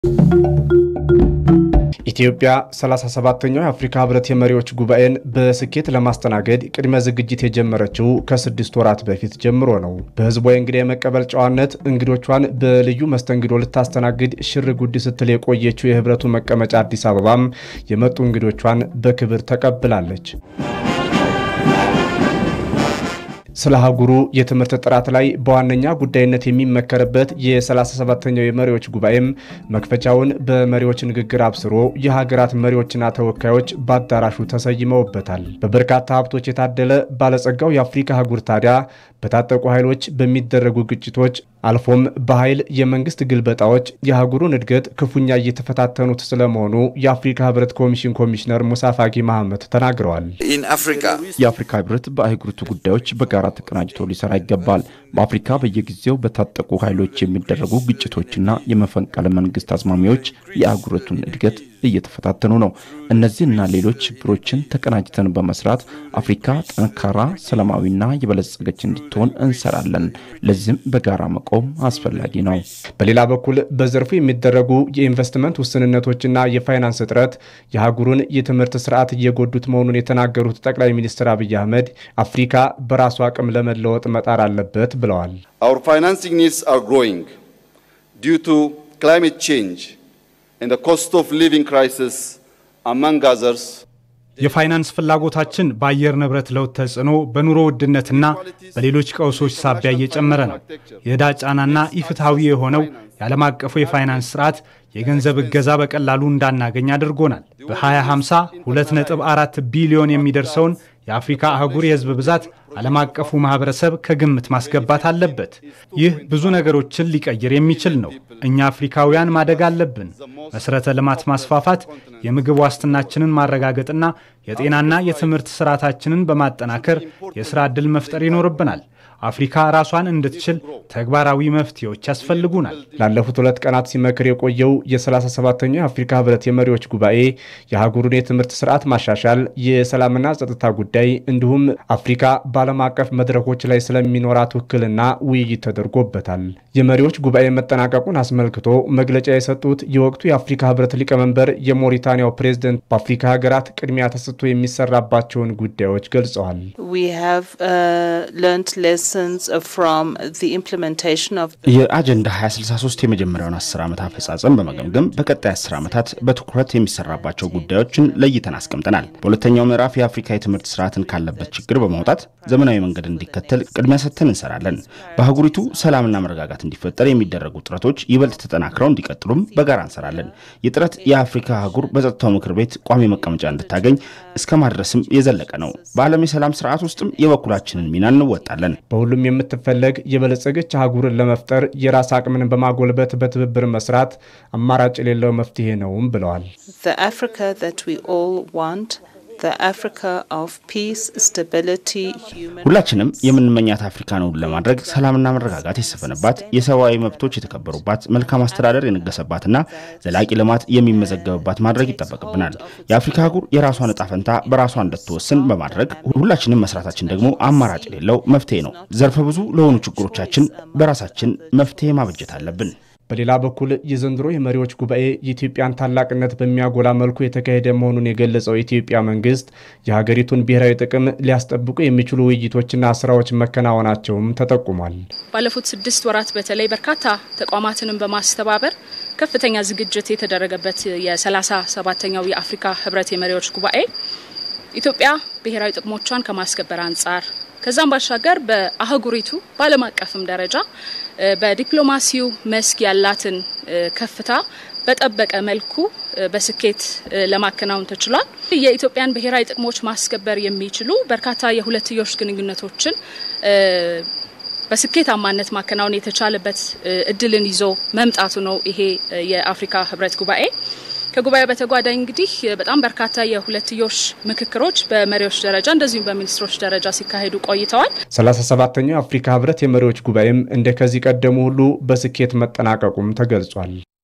ኢትዮጵያ 37ኛው የአፍሪካ ህብረት የመሪዎች ጉባኤን በስኬት ለማስተናገድ ቅድመ ዝግጅት የጀመረችው ከስድስት ወራት በፊት ጀምሮ ነው። በህዝቧ የእንግዳ የመቀበል ጨዋነት እንግዶቿን በልዩ መስተንግዶ ልታስተናግድ ሽር ጉድ ስትል የቆየችው የህብረቱ መቀመጫ አዲስ አበባም የመጡ እንግዶቿን በክብር ተቀብላለች። ስለ አህጉሩ የትምህርት ጥራት ላይ በዋነኛ ጉዳይነት የሚመከርበት የ37ኛው የመሪዎች ጉባኤም መክፈቻውን በመሪዎች ንግግር አብስሮ የሀገራት መሪዎችና ተወካዮች በአዳራሹ ተሰይመውበታል። በበርካታ ሀብቶች የታደለ ባለጸጋው የአፍሪካ አህጉር ታዲያ በታጠቁ ኃይሎች በሚደረጉ ግጭቶች አልፎም በኃይል የመንግስት ግልበጣዎች የአህጉሩን እድገት ክፉኛ እየተፈታተኑት ስለመሆኑ የአፍሪካ ህብረት ኮሚሽን ኮሚሽነር ሙሳ ፋቂ መሐመድ ተናግረዋል። የአፍሪካ ህብረት በአህጉሪቱ ጉዳዮች በጋራ ተቀናጅቶ ሊሰራ ይገባል። በአፍሪካ በየጊዜው በታጠቁ ኃይሎች የሚደረጉ ግጭቶችና የመፈንቅለ መንግስት አዝማሚያዎች የአህጉሪቱን እድገት እየተፈታተኑ ነው። እነዚህና ሌሎች ችግሮችን ተቀናጅተን በመስራት አፍሪካ ጠንካራ፣ ሰላማዊና የበለጸገች እንድትሆን እንሰራለን። ለዚህም በጋራ መቆም አስፈላጊ ነው። በሌላ በኩል በዘርፉ የሚደረጉ የኢንቨስትመንት ውስንነቶችና የፋይናንስ እጥረት የአህጉሩን የትምህርት ስርዓት እየጎዱት መሆኑን የተናገሩት ጠቅላይ ሚኒስትር አብይ አህመድ አፍሪካ በራሱ አቅም ለመለወጥ መጣር አለበት ብለዋል። Our financing needs are growing due to climate change and the cost of living crisis among others. የፋይናንስ ፍላጎታችን በአየር ንብረት ለውጥ ተጽዕኖ፣ በኑሮ ውድነትና በሌሎች ቀውሶች ሳቢያ እየጨመረ ነው። የዕዳ ጫናና ኢፍትሐዊ የሆነው የዓለም አቀፉ የፋይናንስ ስርዓት የገንዘብ እገዛ በቀላሉ እንዳናገኝ አድርጎናል። በ2050 2.4 ቢሊዮን የሚደርሰውን የአፍሪካ አህጉር የህዝብ ብዛት ዓለም አቀፉ ማህበረሰብ ከግምት ማስገባት አለበት። ይህ ብዙ ነገሮችን ሊቀይር የሚችል ነው። እኛ አፍሪካውያን ማደግ አለብን። መሠረተ ልማት ማስፋፋት፣ የምግብ ዋስትናችንን ማረጋገጥና የጤናና የትምህርት ስርዓታችንን በማጠናከር የሥራ ዕድል መፍጠር ይኖርብናል። አፍሪካ ራሷን እንድትችል ተግባራዊ መፍትሄዎች ያስፈልጉናል። ላለፉት ሁለት ቀናት ሲመክር የቆየው የ37ኛው የአፍሪካ ህብረት የመሪዎች ጉባኤ የአህጉሩን የትምህርት ስርዓት ማሻሻል፣ የሰላምና ጸጥታ ጉዳይ እንዲሁም አፍሪካ በዓለም አቀፍ መድረኮች ላይ ስለሚኖራት ውክልና ውይይት ተደርጎበታል። የመሪዎች ጉባኤ መጠናቀቁን አስመልክቶ መግለጫ የሰጡት የወቅቱ የአፍሪካ ህብረት ሊቀመንበር የሞሪታንያው ፕሬዝደንት በአፍሪካ ሀገራት ቅድሚያ ተሰጥቶ የሚሰራባቸውን ጉዳዮች ገልጸዋል። የአጀንዳ 2063 የመጀመሪያውን 10 ዓመት አፈጻጸም በመገምገም በቀጣይ 10 ዓመታት በትኩረት የሚሰራባቸው ጉዳዮችን ለይተን አስቀምጠናል። በሁለተኛው ምዕራፍ የአፍሪካ የትምህርት ስርዓትን ካለበት ችግር በማውጣት ዘመናዊ መንገድ እንዲከተል ቅድሚያ ሰጥተን እንሰራለን። በአህጉሪቱ ሰላምና መረጋጋት እንዲፈጠር የሚደረጉ ጥረቶች ይበልጥ ተጠናክረው እንዲቀጥሉም በጋራ እንሰራለን። ይህ ጥረት የአፍሪካ አህጉር በጸጥታው ምክር ቤት ቋሚ መቀመጫ እንድታገኝ እስከ ማድረስም የዘለቀ ነው። በዓለም የሰላም ስርዓት ውስጥም የበኩላችንን ሚና እንወጣለን። በሁሉም የምትፈለግ የበለጸገች አህጉርን ለመፍጠር የራስ አቅምን በማጎልበት በትብብር መስራት አማራጭ የሌለው መፍትሄ ነውም ብለዋል። ሁላችንም የምንመኛት አፍሪካ ነው ለማድረግ ሰላምና መረጋጋት የሰፈነባት፣ የሰብአዊ መብቶች የተከበሩባት፣ መልካም አስተዳደር የነገሰባትና ዘላቂ ልማት የሚመዘገብባት ማድረግ ይጠበቅብናል። የአፍሪካ አህጉር የራሷን እጣ ፈንታ በራሷ እንድትወስን በማድረግ ሁላችንም መስራታችን ደግሞ አማራጭ የሌለው መፍትሄ ነው። ዘርፈ ብዙ ለሆኑ ችግሮቻችን በራሳችን መፍትሄ ማበጀት አለብን። በሌላ በኩል የዘንድሮ የመሪዎች ጉባኤ የኢትዮጵያን ታላቅነት በሚያጎላ መልኩ የተካሄደ መሆኑን የገለጸው የኢትዮጵያ መንግስት የሀገሪቱን ብሔራዊ ጥቅም ሊያስጠብቁ የሚችሉ ውይይቶችና ስራዎች መከናወናቸውም ተጠቁሟል። ባለፉት ስድስት ወራት በተለይ በርካታ ተቋማትንም በማስተባበር ከፍተኛ ዝግጅት የተደረገበት የሰላሳ ሰባተኛው የአፍሪካ ህብረት የመሪዎች ጉባኤ ኢትዮጵያ ብሔራዊ ጥቅሞቿን ከማስከበር አንጻር ከዛም ባሻገር በአህጉሪቱ በዓለም አቀፍም ደረጃ በዲፕሎማሲው መስክ ያላትን ከፍታ በጠበቀ መልኩ በስኬት ለማከናወን ተችሏል። የኢትዮጵያን ብሔራዊ ጥቅሞች ማስከበር የሚችሉ በርካታ የሁለትዮሽ ግንኙነቶችን በስኬታማነት ማከናወን የተቻለበት እድልን ይዞ መምጣቱ ነው ይሄ የአፍሪካ ህብረት ጉባኤ። ከጉባኤው በተጓዳኝ እንግዲህ በጣም በርካታ የሁለትዮሽ ምክክሮች በመሪዎች ደረጃ እንደዚሁም በሚኒስትሮች ደረጃ ሲካሄዱ ቆይተዋል። 37ኛው የአፍሪካ ህብረት የመሪዎች ጉባኤም እንደ ከዚህ ቀደሙ ሁሉ በስኬት መጠናቀቁም ተገልጿል።